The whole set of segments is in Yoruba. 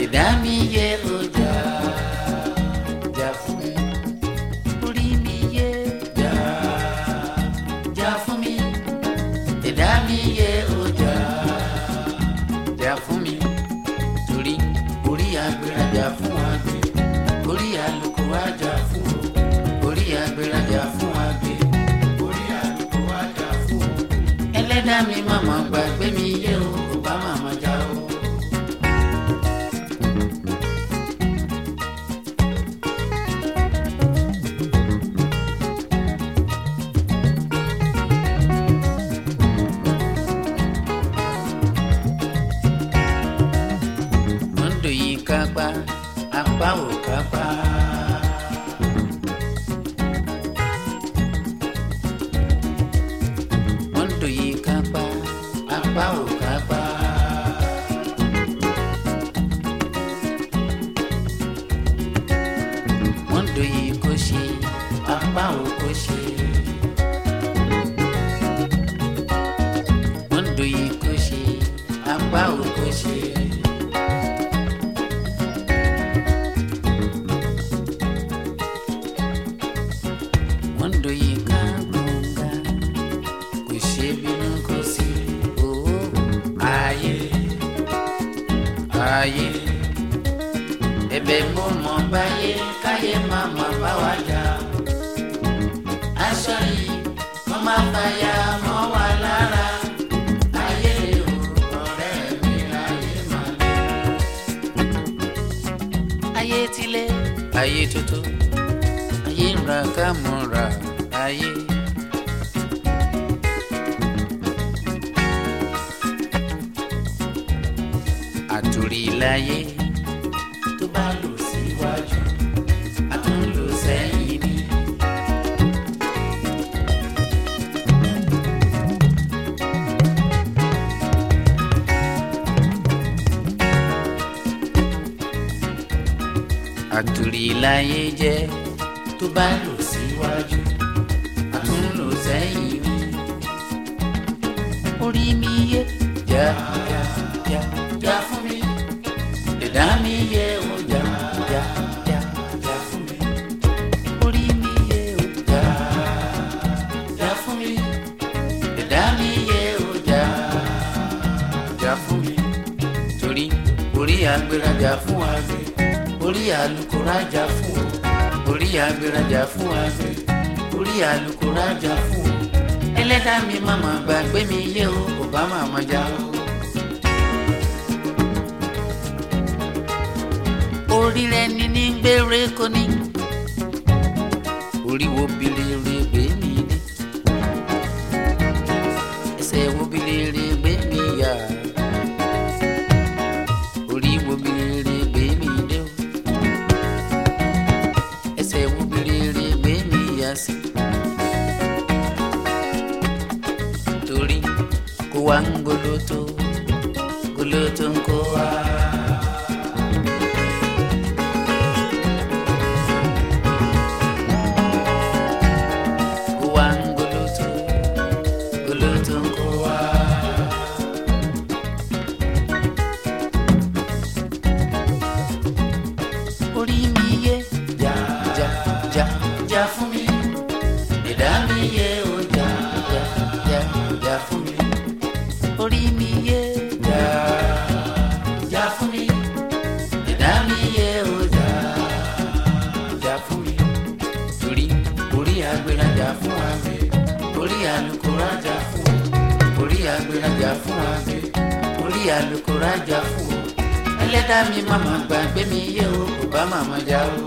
ìdá mi yẹ ọjà jà fún mi orí mi yẹ jà jà fún mi ìdá mi yẹ ọjà jà fún mi torí orí agbèrèjà fún àgbẹ̀ orí àlùkò àjà fún o orí agbèrèjà fún àgbẹ̀ orí àlùkò àjà fún o ẹlẹ́dàá mi màmá gbàgbé mi yé o kò bá màmá já o. Mondo yìí kápá apá ò kápá. Mondo yìí kápá apá ò kápá. Mondo yìí kò ṣe apá ò kò ṣe. Mondo yìí kò ṣe apá ò kò ṣe. Mondo yìí ká gbọ̀ngà kò ṣe bínú kò sí owó ayé ayé ẹ̀bẹ̀ mo mọ̀ báyé káyé má má bá wa jà aṣọ yìí kọ́ má fàyà mọ́ wa lára ayé o ọ̀rẹ́ mi ayé má lé ayé tilé ayé tuntun ayé ń ra ká mọ̀ ra ayé. àtòrí láyé tó bá lò síwájú a tún lò sẹ́yìn ni. àtòrí láyé jẹ́ tó bá lò síwájú a tún lò sẹ́yìn ni. orí mi yé já já já já fún mi ẹ̀dá mi yé o já já já já fún mi orí mi yé o já já fún mi ẹ̀dá mi yé o já já fún mi torí orí agbérajà fún àgbẹ̀ orí alukórajà fún o orí agbérajà fún àgbẹ̀ orí alukórajà fún o ẹlẹ́dàá mi màmá gbàgbé mi yé o kò bá màmá já o. orí rẹ ní ní gbére kò ní orí wo bilere gbé mi dé ẹsẹ̀ wo bilere gbé mi yá orí wo bilere gbé mi dé o ẹsẹ̀ wo bilere gbé mi yá sí torí kó wá ń gbólótó gbólótó ń kó wá. Kó wá ń gbólótó gbólótó ń kó wá. orí mi yé já já já já fún mi ẹ̀dá mi yé o já já já já fún mi orí mi yé já já fún mi ẹ̀dá mi yé o já já fún mi torí orí agbérajà fún àgbẹ̀ orí alukórajà fún o orí agbérajà fún àgbẹ̀ orí alukórajà fún o ẹlẹ́dàá mi màmá gbàgbé mi yé o kò bá màmá já o.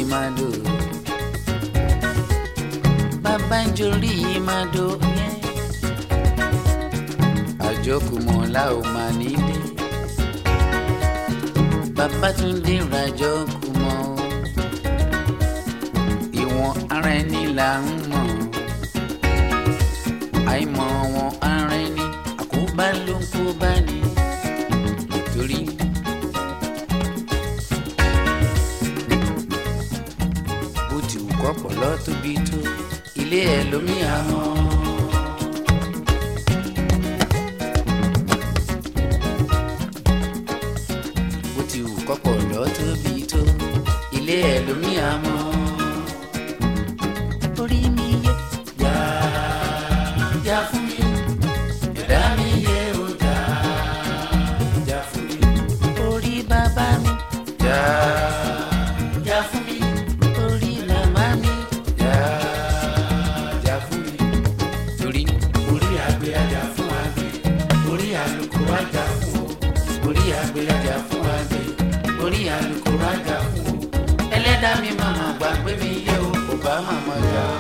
màdò bàbá ń jorí màdò yẹn àjọkùmọ̀ la ò mà nílé bàbá tún dé rajọ kùmọ̀ o ìwọ̀n ara ẹni là ń mọ̀ àìmọ̀ wọn ara ẹni àkóbá ló ń kó bá ní nítorí. bó ti wù kọ́pọ̀ lọ tóbi tó ilé ẹ̀ lómi àmọ́. bó ti wù kọ́pọ̀ lọ tóbi tó ilé ẹ̀ lómi àmọ́. orí mi yé yá yá fún mi ẹ̀dá mi yé o yá yá fún mi. orí bàbá mi yá yá fún mi. orí màmá mi yá yá fún mi. torí orí àgbẹ̀ ajá fún àgbẹ̀ orí àlùkò ajá fún o orí àgbẹ̀ ajá fún àgbẹ̀ orí àlùkò ajá fún o ẹlẹ́dàá mi màmá gbà pé mi yẹ o kò bá màmá jà o.